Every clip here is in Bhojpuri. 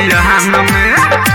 भथियान में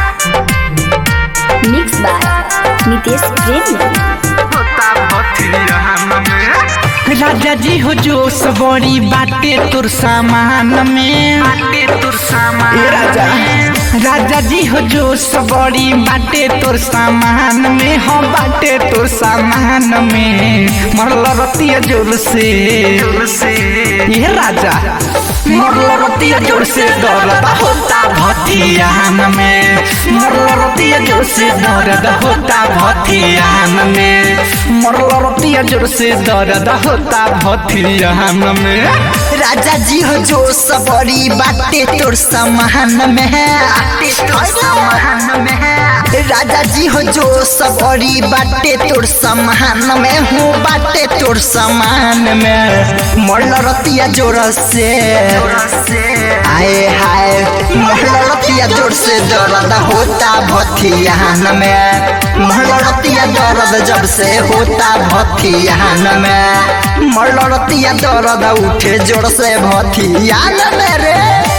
मिक्स बाय नितेश प्रेमी होता भथियान में राजा जी हो जो सबरी बाटे तुर सामान में बाटे तुर सामान ए राजा राजा जी हो जो सबरी बाटे तोर सामान में हो बाटे तोर सामान में मरल रतिया जोर से जोर से ये राजा मरल रतिया जोर से दर्द होता भथियान में मरल रतिया जोर से दर्द होता भथियान में मरल रतिया जोर से दर्द होता भथियान में राजा जी हो जो सबरी बाटे तोर सामान में तोर सामान में राजा जी हो जो सबरी बाटे तोर सामान में हूँ बाटे तोर सामान में मरल रतिया जोर से जोर से आए हाय मरल रतिया जोर से दर्द होता भथियान में मरल रतिया दर्द जब से होता भथियान में मरल रतिया दर्द उठे जोर से भथियान में रे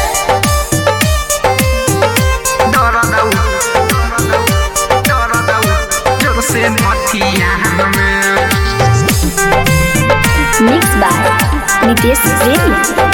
दर्द दर्द जोर से भथियान में मिक्स बाय नितेश प्रेमी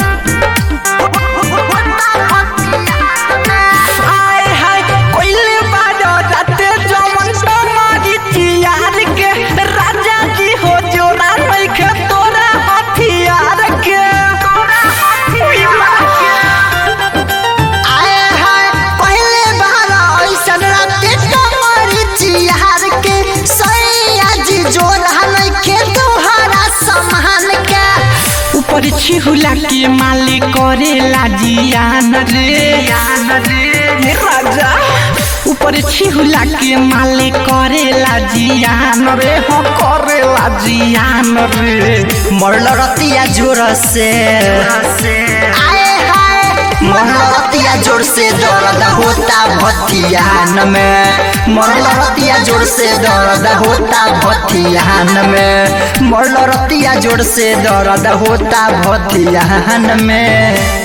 आय हाय कोइले बाजो राते जमन तमारी चियार के राजा जी हो जोरा नइखे तोरा हथियार के उई माँ के। आए हाय पहले बार ऐसन राते कमरी चिहार के सैया जी जोर के तोहरा समान के ऊपर छिहुला के माली करेला जियान रे हे राजा ऊपर छिहुला के माली करेला जियान रे हो करेला जियान रे मरल रतिया जोर से आए हाय मरल रतिया जोर से दर्द होता भथियान में मरल रतिया जोर से दर्द होता भथियान में मरल रतिया जोर से दर्द होता भथियान में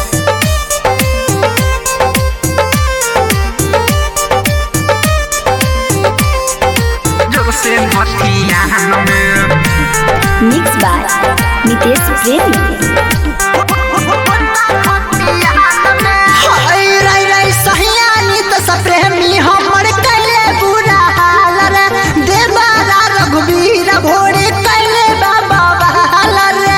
जोर से भथियान में मिक्स बाय नितेश प्रेमी हाय रे रे सहियानी त सप्रेमी हमर कले बुरा हाल रे देवारा रघुवीर भोरे कले बाबा बहाल रे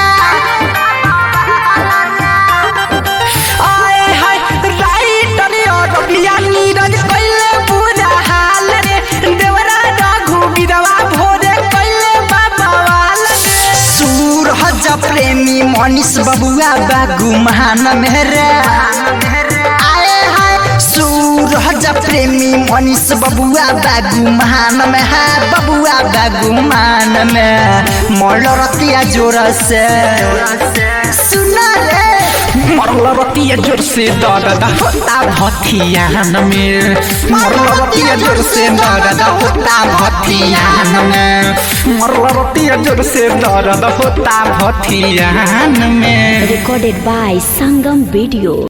आए हाय राइटर और रबिया नीरज कइले पूरा हाल रे देवरा राघु बिरवा भोरे कइले बाबा वाल रे सूरज प्रेमी मनीष बबुआ बागु महान मेरे आए हाय सूरज प्रेमी मनीष बबुआ बागु महान में है बबुआ बागु मान में मरल रतिया जोर से सुना रे मरल रतिया जोर से दर्द होता भथियान में मरल रतिया जोर से दर्द होता भथियान में मरल रतिया जोर से दर्द होता भथियान में recorded by Sangam Video.